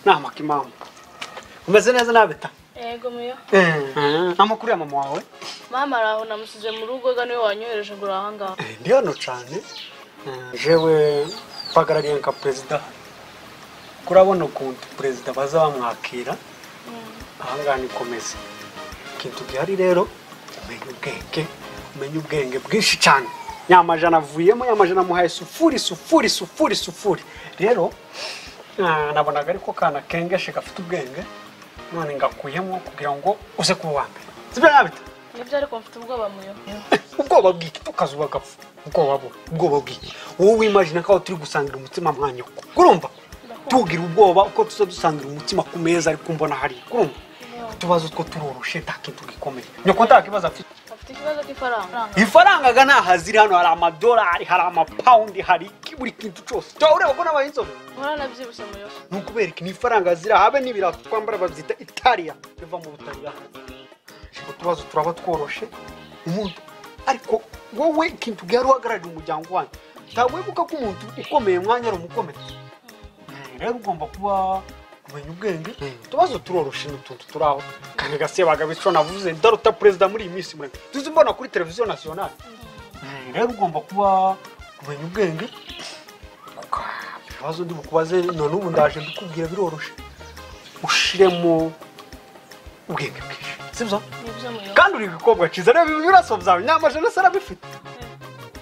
nta makimamu umeze neza nawe bita Yego muyo. nta makuru ya mama wawe Mama araho namusize mu rugo ga niwe wanyohereje ngo uraha ngaho. Eh, ndi hano cyane Eh, jewe mpagarariye nka perezida kurabona ukuntu perezida baza bamwakira ahangaha ni komeza ikintu gihari rero umenya ubwenge umenya ubwenge bwinshi cyane nyamajana avuyemo nyamajana amuhaye sufuri sufuri sufuri sufuri rero ah, nabonaga ariko kana kengeshe gafite ubwenge none ngakuyemo kugira ngo uze kuba uwa mbere sibyo nabita Nibyo ariko mfite ubwoba muyo. ubwoba bw'iki tukazuba gapfa ubwoba bu ubwoba bw'iki wowe wimajina ko aho turi gusangira umutima mwanyoko urumva tugira ubwoba uko tuza dusangira umutima ku meza ariko umbona hariya urumva utubazo two turoroshe nta kintu gikomeye nyoko nta kibazo afite Afite ikibazo cy'ifaranga. ifaranga ga ntaho aziri hano hari amadolari hari amapawundi hari iki buri kintu cyose tuba ureba ko n'abaha inzobe Nkora nabyibushye muyo. ni ukubereka ifaranga ziri habe n'ibirato twambara babyita itariya biva mu butariya utubazo turaba tworoshe umuntu ariko wowe ikintu gihari uhagararira umuryango wanyu ntabwo wibuka ko umuntu ukomeye mwanya ari umukomeretse Eh, rero ugomba kuba kumenya ubwenge utubazo turoroshe n'utuntu turi aho kandi gasebaga bityo navuze ndaruta perezida muri iyi minsi muremure tuzi mbona kuri televiziyo nasiyonari Eh, rero ugomba kuba kumenya ubwenge ibibazo ndi bukubaze none ubu ndaje ndikubwira biroroshye ushiremo ubwenge bwinshi sibyo Nibyo muyo. kandi uri igikobwa cyiza reba ibiraso byawe nyamajana asa arabifite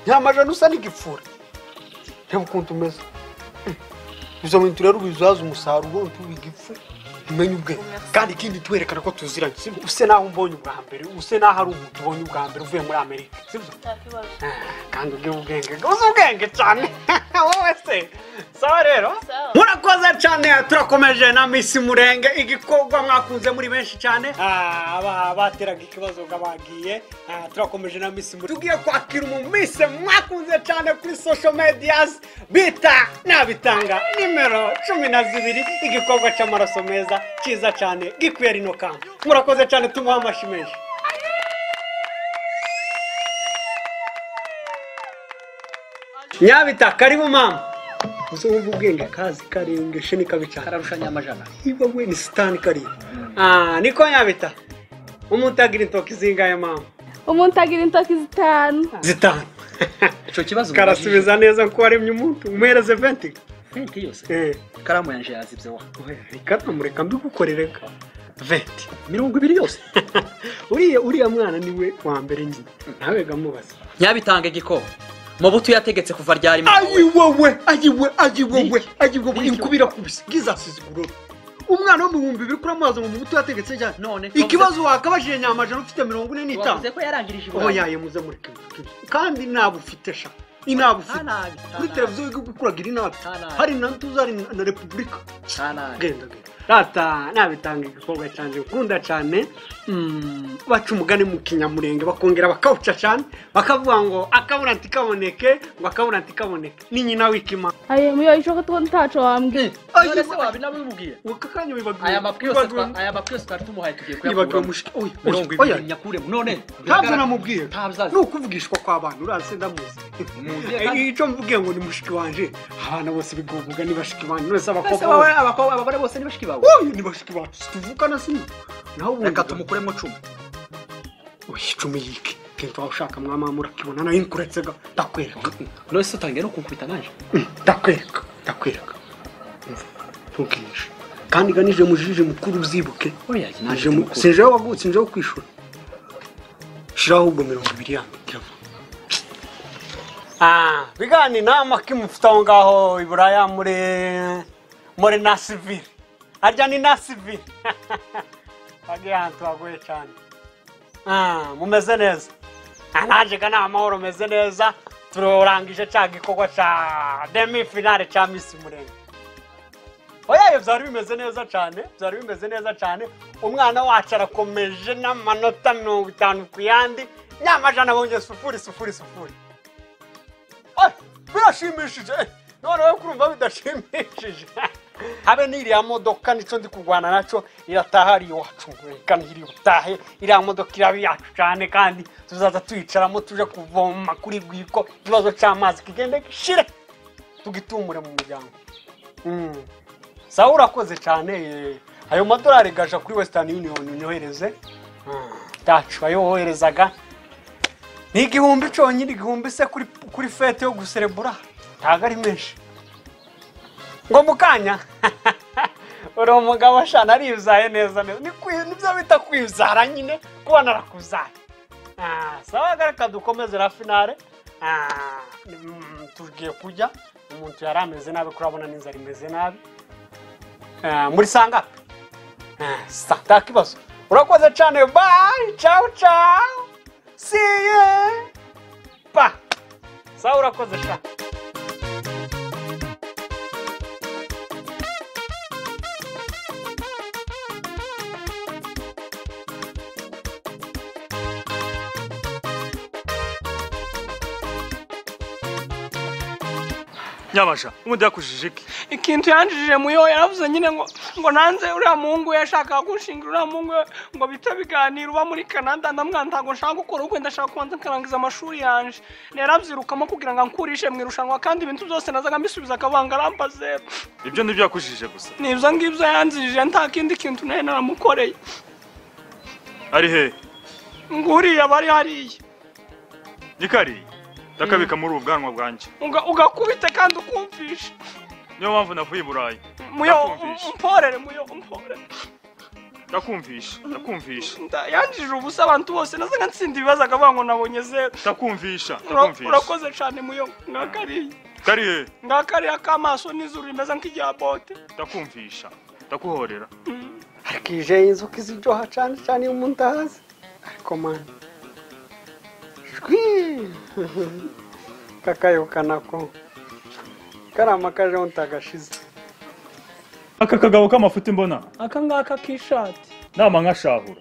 nyamajana usa n'igipfura reba ukuntu umeze Mm. izo bintu rero ubizaza umusaruro ntube igipfu umenye ubwenge kandi ikindi twerekana ko tuziranye sibyo use n'aho umbonye ubwa mbere use n'aho ari umuntu ubonye ubwa mbere uvuye muri amerika sibyo Nta kibazo. kandi ubwe ubwenge uzi ubwenge cyane wowe se sawa rero Sawa. murakoze cyane turakomeje na misi murenge igikorwa mwakunze muri benshi cyane Ah, aba- bateraga ikibazo ngo bagiye Ah, turakomeje na misi murenge tugiye kwakira umuntu mwakunze cyane kuri social medias bita nabitanga nimero cumi na zibiri igikorwa cy'amaraso meza cyiza cyane gikwiye rino kamba murakoze cyane tumuha amashyi menshi nyabita karibu mama uzi wumva ubwenge kazi karengeje ni kabi cyane kararusha nyamajana niba we ni sitani kariya ah niko nyabita umuntu agira intoki zingahe mama Umuntu agira intoki zitanu. zitanu icyo kibazo karasubiza neza ko waremye umuntu umuhereze venti fenti yose eh ikaramu yanjye yazibye wa reka mureka mbigukorereka venti mirongo ibiri yose uriya uriya mwana niwe wa mbere nyine nawe gamubaza nyabitanga igikoma mu buto yategetse kuva ryarimo ayiwowe ayiwe ayiwowe Niki? ayiwowe Niki? inkubira kubise ngizasize ubururu umwana wo mu bihumbi bibiri kuri amazi mu mubuto yategetse cyane None, ikibazo wakabajije nyamajana ufite mirongo ine n'itanu wavuze ko yarangirije oho iburayi yaye muze mureke mvuge. kandi ntabwo ufite sha intabwo ufite Ntanabi, kuri ntanabi. televiziyo wigwa ukuragira inabi Ntanabi. hari na ntuza hari na- na repubulika Ntanabi. genda genda rata nabitanga igikorwa cyane nkunda cyane mm, baca umugani mu kinyamurenge bakongera bakawuca cyane bakavuga ngo akabura ntikaboneke ngo akabura ntikaboneke ni nyina w'ikima ayo muyo ishoka tuko ntaco wambwiye none se wabinabimubwiye uka kanya bibagiwe aya mapwi yose twa- aya mapwi yose twari tumuhaye tugiye bibagiwe kuyakuramo mushiki oya oya mirongo oya ibiri nyakuremo none ntabwo namubwiye ntabyazi ni ukuvugishwa kw'abantu urazi ndamuzi Mugiye Eh, kandi- icyo mvuge ngo ni mushiki wanje abana bose bigovuga ni bashiki banje mwese Ese abakobwa wowe bose abakobwa abagore bose ni bashiki bawe oya ni bashiki bacu tuvukana sino naho ubundi reka tumukuremo cumi oya icumi yiki kintu waba ushaka mwamama urakibona nayo nkuretse ga ndakwereka none se utangiye no kunkubita nanje Mm, ndakwereka ndakwereka Umva, ntukinishe kandi ganije mujije mukuru ubyibuke oya naje mu sinjeho wagutse sinjeho kwishura shiraho ubwo mirongo ibiri yanjye kirava ah bigani nama kimufite aho ngaho i buraya muri muri na sivile harya ni na sivile bagiye ahantu hagoye cyane ah mumeze neza Ah, naje ga ni amahoro meze neza turarangije cya gikorwa cya demi finale cya misi murenge oya ibyo byari bimeze neza cyane byari bimeze neza cyane umwana wacu arakomeje n'amanota mirongo itanu ku yandi nyamajana bongeye sufuri sufuri sufuri Oya, birashimishije eh, noneho kurumva bidashimishije habe n'iriya modoka nicyo ndi kurwana nacyo irataha ari iwacu kandi iri butahe iriya modoka iraba iyacu cyane kandi tuzaza tuyicaramo tuje kuvoma kuri rwiko ikibazo cy'amazi kigende gishire tugitumure mu muryango Mm. sawa urakoze cyane eh, ayo madolari gaja kuri wesitani yuniyoni unyohereze Ah, tacu ayo woherezaga ni igihumbi cyonyine igihumbi se kuri kuri fete yo guserebura ntabwo ari menshi ngo mu kanya uri umugabo ashana arizaye neza neza ni kwi- nibyo bita kwizara nyine kuba narakuzara Ah, sawa gareka dukomeze la finale Ah, mm, tugiye kurya umuntu yari ameze nabi kurabona n'inzara imeze nabi Ah, muri sangapi sa nta kibazo urakoze cyane bayi cawu cawu siye pa sawa urakoze cyane nyabasha ubundi yakujije iki ikintu yanjijije muyo yaravuze nyine ngo ngo nanze uriya muhungu we yashakaga gushingira uriya muhungu we ngo bita biganiro uba muri canada ndamwana ntabwo nshaka gukora ubukwe ndashaka kubanza nkarangiza amashuri yanje narabyirukamo kugira ngo ankurishe mu irushanwa kandi ibintu byose nazaga mbisubiza akabanga arambaze ibyo nibyo yakujije gusa nibyo ngibyo yanzirije nta kindi kintu nayo naramukoreye ari he ngo uriya bari hariya gikari ndakabika muri ubu bwanwa bwanjye Uga- ugakubite kandi ukumvishe niyo mpamvu navuye i burayi muyo Ndakumvisha. umporere muyo umporere ndakumvisha ndakumvisha Nda- yanjijije ubusa abantu bose nazaga ntsinda ibibazo akavuga ngo nabonye zeru ndakumvisha Ura- ndakumvisha urakoze cyane muyo ngakariya kari he ngakariya k'amaso n'izuru rimeze nk'irya bote ndakumvisha ndakuhorera ariko ije inzuki ziryoha cyane cyane iyo umuntu ahazi ariko mani shwi kakayokana ko karama kaje ntagashize aka kagabo k'amafuti mbona aka ngaka k'ishati nama nkashahura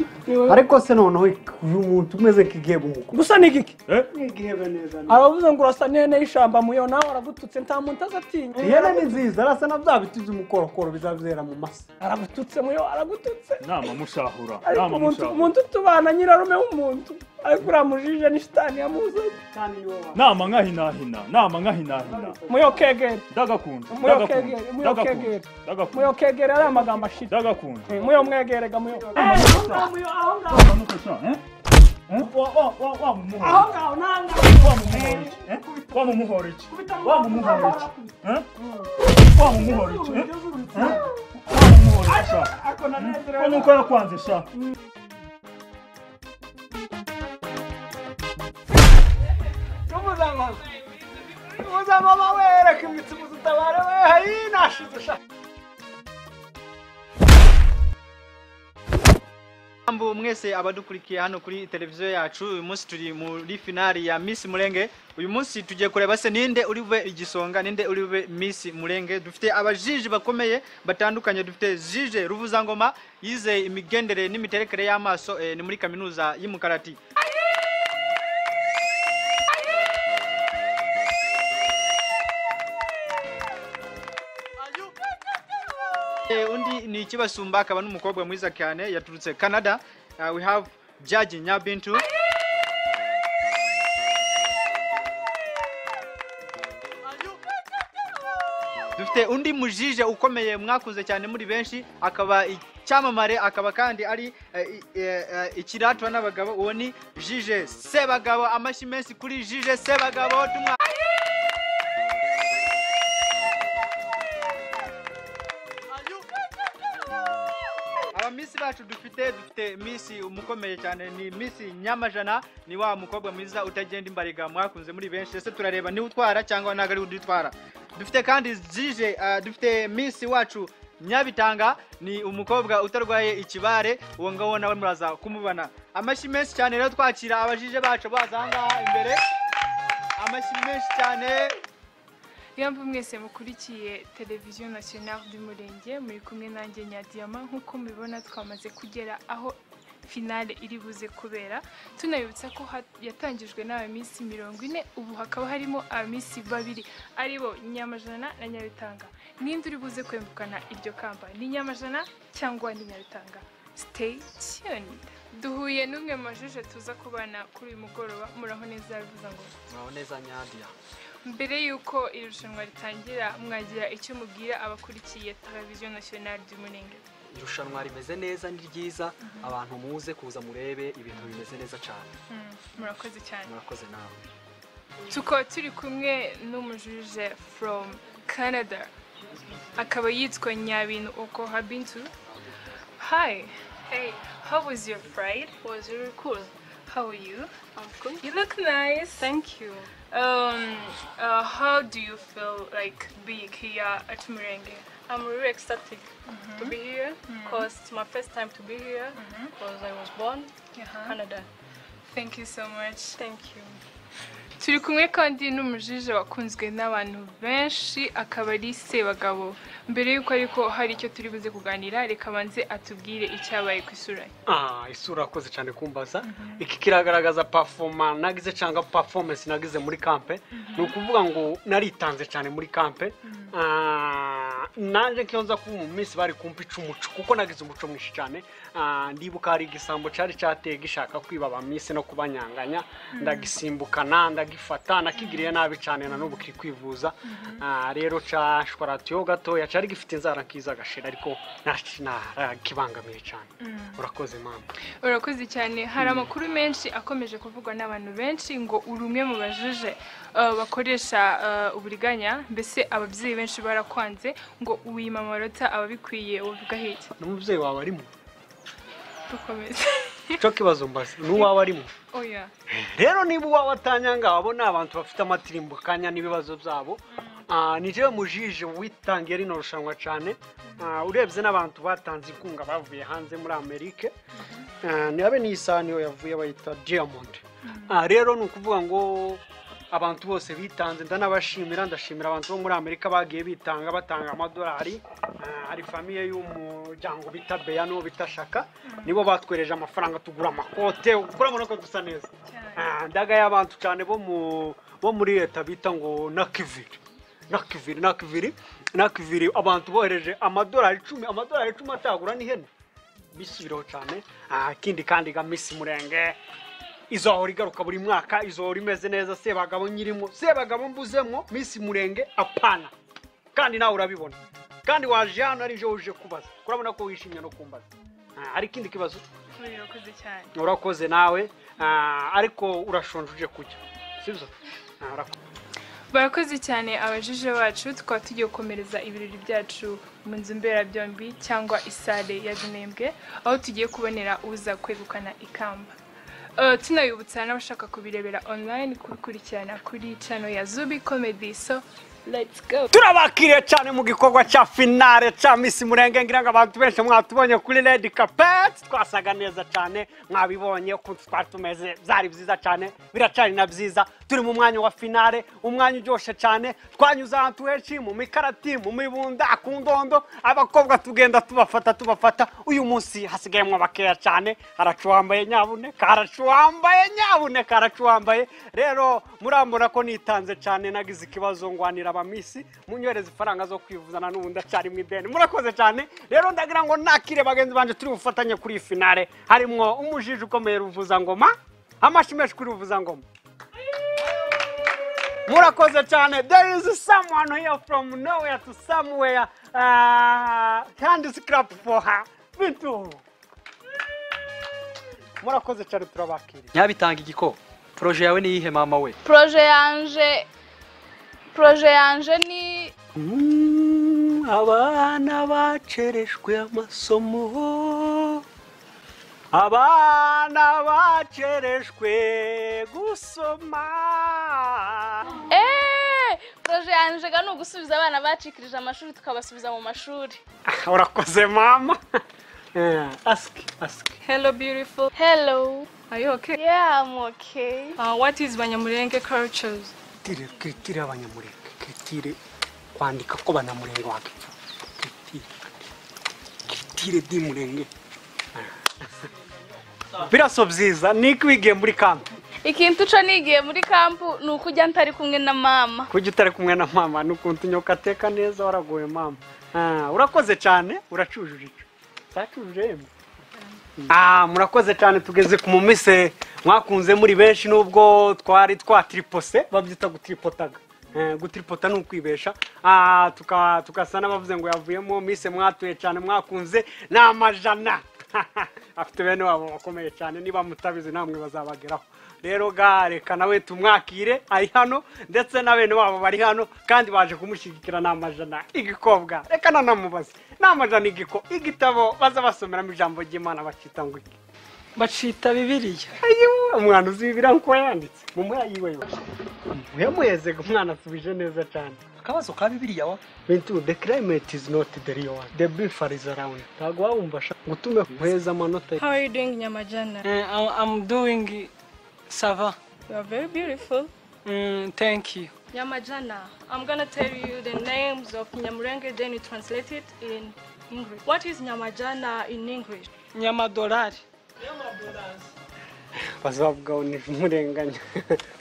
ariko se noneho uyu muntu umeze nk'igihe bumuko gusa ni giki Eh? nk'igihebe neza aravuze ngo urasa n'ihene y'ishamba muyo nawe aragututse nta muntu azatinya ihene ni nziza arasa na bya biti by'umukorokoro bizabizera mu masa aragututse muyo aragututse nama mushahura ariko nama umuntu mushahura umuntu utubana nyirarume w'umuntu ariko uriya mujije ni shitani yamuzanye cyane iyo wabaye nama nkahinahina nama nkahinahina muyo kegere ndagakunda Muyo ndagakunda, kegere, muyo ndagakunda kegere. ndagakunda muyo kegere ari amagambo ashita ndagakunda muyo mwegerega muyo uramufasha eh? Eh? Wa- wa- wa- wamumuhora iki? Wamumuhora iki? Eh? Wamumuhora iki? Wamumuhora iki? Eh? Wamumuhora iki? Eh? Eh? Wamumuhora iki sha? Eh? Wa nuko yakwanze sha? mama wereka imitsima utabare we hayi nashize ushaka Jambo mwese abadukurikiye hano kuri televiziyo yacu uyu munsi turi muri finali ya Miss Murenge uyu munsi tugiye kureba se ninde uri bube igisonga ninde uri bube Miss Murenge dufite abajiji bakomeye batandukanye dufite Jije Ruvuzangoma yize imigendere n'imiterekere y'amaso eh, ni muri kaminuza y'Imukarati Eh, undi ni ikibasumba akaba n'umukobwa mwiza cyane yaturutse Canada uh, we have Jaji Nyabintu dufite undi mujije ukomeye mwakunze cyane muri benshi akaba icyamamare akaba kandi ari eh, i- eh, eh, ikiratwa n'abagabo uwo ni Jije Sebagabo amashyi menshi kuri Jije Sebagabo tumwa aba misi bacu dufite dufite misi umukomeye cyane ni misi nyamajana ni wa mukobwa mwiza utagenda imbariga mwakunze muri benshi ese turareba niwe utwara cyangwa ntabwo ari udutwara dufite kandi zije ah, dufite misi wacu nyabitanga ni umukobwa utarwaye ikibare uwo ngawo nawe muraza kumubona amashyi menshi cyane rero twakira abajije bacu baza ahangaha imbere amashyi menshi cyane Yambu mwese mukurikiye televiziyo nationale du Murenge muri kumwe nanjye Nyadiyama nk'uko mubibona twamaze kugera aho finale iri buze kubera tunabibutsa ko ha- yatangijwe n'abaminsi mirongo ine ubu hakaba harimo abaminsi babiri aribo Nyamajana na Nyabitanga ninde uri buze kwegukana iryo kamba ni Nyamajana cyangwa ni Nyabitanga stay tuned duhuye n'umwe mu majije tuza kubana kuri uyu mugoroba muraho neza bivuza ngo muraho neza nyadiya mbere y'uko iri rushanwa ritangira mwagira icyo mubwira abakurikiye televiziyo nasiyonari y'umurenge irushanwa rimeze neza ni ryiza abantu muze kuza murebe ibintu bimeze neza cyane Mm, murakoze cyane murakoze nawe tukaba turi kumwe n'umujuje from canada akaba yitwa nyabintu oko habintu hi hey how was your pride was really cool. how are you I'm cool. you look nice Thank you. Um, uh, how do you feel like being here at Murenge? I'm really ecstatic to be here because it's my first time to be here because I was born in Canada. Thank you so much. Thank you. Turi kumwe kandi n'umujije wakunzwe n'abantu benshi akaba ari Sebagabo. Mbere y'uko ariko hari icyo turi buze kuganira reka banze atubwire icyabaye ku isura ye. Ah, isura akoze cyane kumbaza iki kiragaragaza pafoma nagize cyangwa performance nagize muri kampe ni ukuvuga ngo naritanze cyane muri kampe Ah, nanjye nk'iyo nza kuba mu minsi bari kumpa icumuco kuko nagize umuco mwinshi cyane Ah, ndibuka hari igisambo cyari cyateye gishaka kwiba aba minsi no kubanyanganya ndagisimbukana ndagifata nakigiriye nabi cyane na n'ubu kiri kwivuza Ah, rero cya shwaratiyo gatoya cyari gifite inzara nkiza agashira ariko narakibangamiye cyane urakoze mama Urakoze cyane hari amakuru menshi akomeje kuvugwa n'abantu benshi ngo uri umwe mu bajije uh, bakoresha uh, uburiganya mbese ababyeyi benshi barakwanze ngo wima amanota ababikwiye ubivuga hirya n'umubyeyi wawe arimo dukomeze icyo kibazo mbaze n'uwawe arimo oya rero niba uwawe atanyanga abo ni abantu bafite amatirimbo kanya n'ibibazo byabo Ah, ni jewe mujije witangiye rino rushanwa cyane Ah, urebye n'abantu batanze inkunga bavuye hanze muri amerika Ah, ni abe n'isaha niyo yavuye bayita diamond Ah, rero ni ukuvuga ngo abantu bose bitanze ndanabashimira ndashimira abantu bo muri amerika bagiye bitanga batanga amadolari Ah, hari famiye y'umuryango bita beyano bita shaka nibo batwereje amafaranga tugura amakote urabona ko dusa neza Ah, ndagaye abantu cyane bo mu bo muri leta bita ngo nakiviri nakiviri nakiviri nakiviri abantu bohereje amadolari icumi amadolari icumi atagura n'ihene bisubiraho cyane Ah, ikindi kandi ga misi murenge izohora igaruka buri mwaka izohora imeze neza sebagabo nyirimo sebagabo mbuzemo misi murenge apana kandi nawe urabibona kandi waje hano ari ejo uje kubaza urabona ko wishimye no kumbaza Ah, hari ikindi kibazo urakoze cyane urakoze nawe Ah, ariko urashonje uje kurya sibyo Ah, urakoze barakoze cyane abajije bacu tukaba tugiye gukomereza ibirori byacu mu nzu mberabyombi cyangwa isale ya Junembwe aho tugiye kubonera uza kwegukana ikamba Uh, tunabibutsa n'abashaka kubirebera online kubikurikirana kuri channel ya Zubi Comedy so let's go turabakiriye cyane mu gikorwa cya finale cya misi murenge ngira ngo abantu benshi mwatubonye kuri redi kapeti twasaga neza cyane mwabibonye uko twari tumeze byari byiza cyane biracyari na byiza turi mu mwanya wa finale umwanya uryoshye cyane twanyuze ahantu henshi mu mikarati mu mibunda ku ndondo abakobwa tugenda tubafata tubafata uyu munsi hasigayemo bakeya cyane haracu wambaye nyabuneka haracu wambaye nyabuneka haracu wambaye rero murambona ko nitanze cyane nagize ikibazo ngwanira abamisi munyohereza ifaranga zo kwivuzana n'ubundi acyari mu ideni murakoze cyane rero ndagira ngo nakire bagenzi banjye turi bufatanye kuri iyi finale harimwo umujiji ukomeye ruvuzangoma amashi menshi kuri ruvuzangoma murakoze cyane there is someone here from nowhere to somewhere uh, hand scrap for her bintu murakoze cyane turabakiriye nyabitanga igiko poroje yawe niyihe mama we proje yanje proje yanje ni abana bacereshwe amasomo abana bacereshwe gusoma eh proje yanje ga ni ugusubiza abana bacikirije amashuri tukabasubiza mu mashuri urakoze mama Eh, aski aski hello beautiful hello are you okay yeah i'm okay uh, what is banyamurenge cultures kitire kitire abanyamurenge kitire kwandika ko banamurenge wakipfa kitire kitire di murenge biraso byiza niko wigiye muri kambi ikintu uco nigiye muri kampu ni ukujya ntari kumwe na mama kujya utari kumwe na mama n'ukuntu unyoka ateka neza waragoye mama Ah, urakoze cyane uracujuje icyo utacujuje yemwe Ah, murakoze cyane tugeze ku mumise mwakunze muri benshi nubwo twari twatiripose babyita gutiripotaga Eh, gutiripota ni ukwibesha Ah, tuka- tugasa n'abavuze ngo yavuyemo mise mwatuye cyane mwakunze ni amajana afite bene wabo bakomeye cyane niba mutabizi namwe bazabageraho rero ga reka nawe tumwakire ari hano ndetse na bene wabo bari hano kandi baje kumushyigikira ni amajana igikobwa reka nanamubaze ni amajana igiko igitabo baza basomeramo ijambo ry'imana bakita ngo iki bacita bibiriya Ayiwa, umwana uzi bibiriya nkuko yanditse mumuha yiwe yo uyamuyezega umwana asubije neza cyane akabazo ka bibiliya wa Bintu, the climate is not the real one. The beef is around. Ntabwo wawumva sha. Ngo utume kuheza amanota. How are you doing, Nyamajana? Eh, I'm- I'm doing sava You are very beautiful. Mm, thank you Nyamajana, I'm gonna tell you the names of Nyamurenge, then you translate it in English. What is Nyamajana in English? nyamadolari Bazavugaho ni murenganya.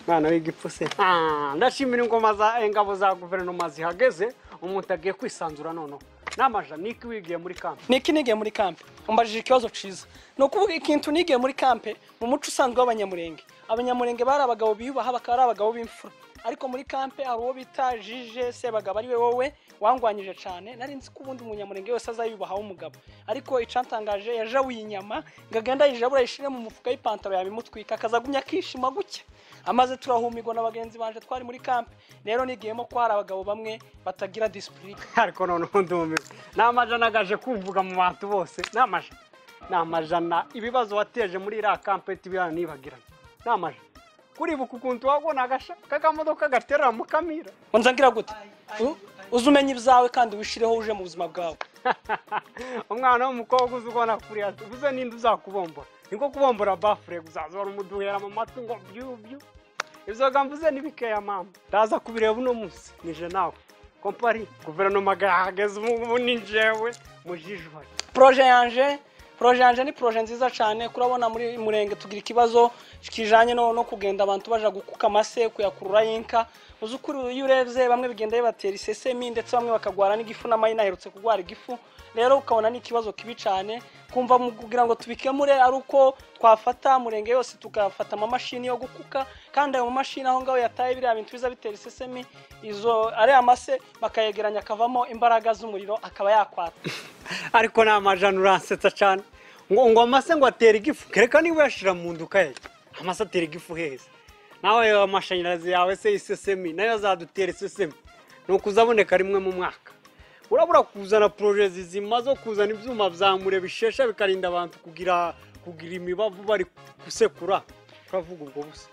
Mwana w'igipfuse. Ah, ndashimira ingoma za ingabo za guverinoma zihageze umuntu agiye kwisanzura noneho. N'amaja niki wigiye muri kamp. niki nigiye muri kampe umbajije ikibazo ciza ni ukuvuga ikintu nigiye muri kampe mu muco usanzwe w'abanyamurenge abanyamurenge bari abagabo biyubaha bakaba ari abagabo b'imfura ariko muri kampe hari uwo bita jije sebagabo ari we wowe wangwanyije cyane nari nzi ko ubundi umunyamurenge wese azayubahaho umugabo ariko icantangaje yajabuye inyama ngo agende ayijabura ayishire mu mufuka y'ipantaro yabimutwika akazagumya akishima gutya amaze turahumigwa na bagenzi banje twari muri kampe rero nigiyemo ko hari abagabo bamwe batagira disipurine Ariko noneho ndumiwe. N'amajana gaje kumvuga mu bantu bose. N'amajana. N'amajana ibibazo wateje muri iriya kamp tibirana nibagirana. N'amajana. Kuribuka ukuntu wabona gasha kakamodoka gaterera mu kamira. wanza ngira gute U- uze umenye ibyawe kandi wishireho uje mu buzima bwawe umwana w'umukobwa uzi ubona kuriya uvuze ninde uzakubombora niko kubombora bafure uzaza wari umuduhera mu matwi ngo byubyu ibyoga mvuze ni bikeya mama ndaza kubireba uno munsi nije nawe kompari guverinoma yahageze ubu ngubu ni njyewe mujijwa poroje yanje poroje yanje ni poroje nziza cyane kurabona muri murenge tugira ikibazo kijanye no, no kugenda abantu baja gukuka amase kuyakurura y'inka uzi ukuri iyo urebye bamwe bigenda bibatera isesemi ndetse bamwe bakagwara n'igifu n'amayina aherutse kugwara igifu rero ukabona ni ikibazo kibi cyane kumva mu kugira ngo tubikemure ari uko twafata murenge yose tugafata amamashini yo gukuka kandi ayo mamashini aho ngaho yataye biriya bintu biza bitera isesemi izo ariya mase bakayegeranya akavamo imbaraga z'umuriro akaba yakwata ariko ni amajana uransetsa cyane ngo ngo amase ngo atere igifu kereka niba uyashyira mu nduka ye amase atera igifu heza nawe ayo amashanyarazi yawe se isesemi nayo azadutera isesemi ni ukuzaboneka rimwe mu mwaka urabura kuzana poroje zizima zo kuzana ibyuma bya mure bishesha bikarinda abantu kugira kugira imibavu bari gusekura uravuga ubwo busa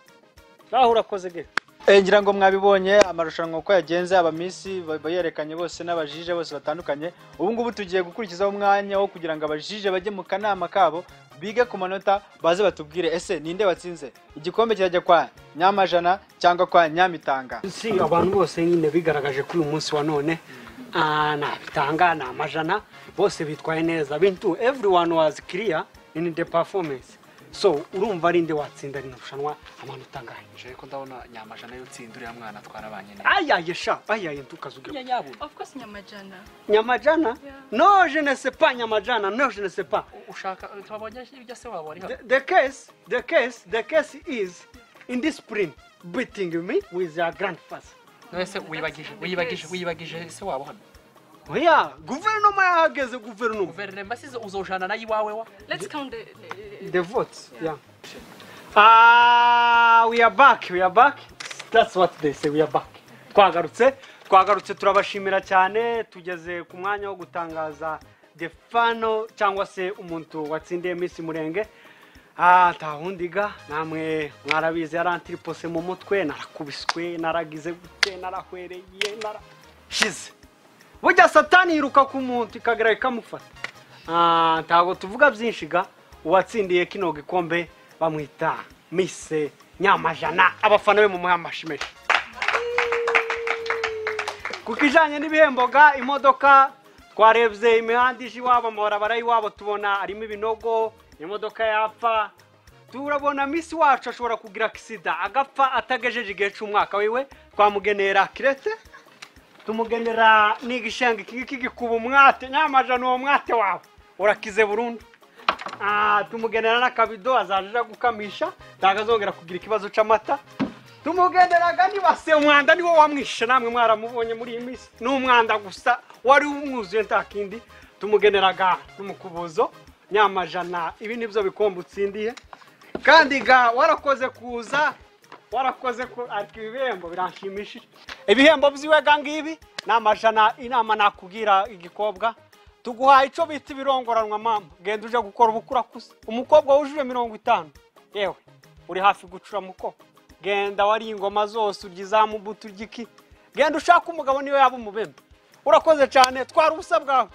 naho urakoze ge Eh, ngira ngo mwabibonye amarushanwa uko yagenze abamisi ba- bayerekanye bose n'abajije bose batandukanye ubu ngubu tugiye gukurikizaho umwanya wo kugira ngo abajije bajye mu kanama kabo bige ku manota baze batubwire ese ninde watsinze igikombe kirajya kwa nyamajana cyangwa kwa nyamitanga si abantu bose nyine bigaragaje kuri uyu munsi wa none ah, nabitanga ni amajana bose bitwaye neza bintu everyone was clear in the performance so urumva ari nde watsinda rino rushanwa amanota angahe nje ko ndabona nyamajana yutsinda uriya mwana twarabanye nawe ayaye sha ayaye ntukazugire Of course, Nyamajana. nyamajana no je ne sais pas nyamajana no je ne sais pas ushaka twabonye ibyo se wabonye the, the case the case the case is in this print beating me with your grandfather none se wibagije wibagije wibagije se wabo hano oya guverinoma yahageze guverinoma guverinoma size uzojana nayo iwawe wa Let's count the. the- The votes, yeah. Ah, we are back, we are back. That's what they say, we are back. Twagarutse, twagarutse turabashimira cyane tugeze ku mwanya wo gutangaza the final cyangwa se umuntu watsindiye Miss Murenge. Ah, tahundiga namwe mwarabizi yarantiripose mu mutwe narakubiswe naragize gute narahwereye nara shize burya satani yiruka ku muntu ikagera ikamufata Ah, ntabwo tuvuga byinshi ga uwatsindiye kino gikombe bamwita mise nyamajana abafana be mu mwamashimesha ku kijyanye n'ibihembo ga imodoka twarebye imihanda ije iwabo amabarabara y'iwabo tubona harimo ibinogo imodoka yapfa turabona misi wacu ashobora kugira akisida agapfa atagejeje igihe cy'umwaka wiwe twamugenera kirete tumugenera n'igishenga iki ngiki gikuba umwate nyamajana uwo mwate wawe urakize burundu Ah, tumugenera n'akabido azaje aja gukamisha ntabwo azongera kugira ikibazo cy'amata tumugenderaga nibase umwanda niwo wamwishe namwe mwaramubonye muri iyi minsi ni umwanda gusa wari umwuzuye nta kindi tumugeneraga n'umukubuzo nyamajana ibi nibyo bikombe utsindiye kandi ga warakoze kuza warakoze ku ariko ibihembo biranshimishije ibihembo by'iwe ga ngibi ni amajana inama nakubwira igikobwa tuguhaye icyo bita ibirongoranwa mama genda uje gukora ubukurakuze umukobwa wujuje mirongo itanu yewe uri hafi gucura muko genda wari ingoma zose urya izamu buto urya iki genda ushaka umugabo niwe yaba umubembe urakoze cyane twara ubusa bwawe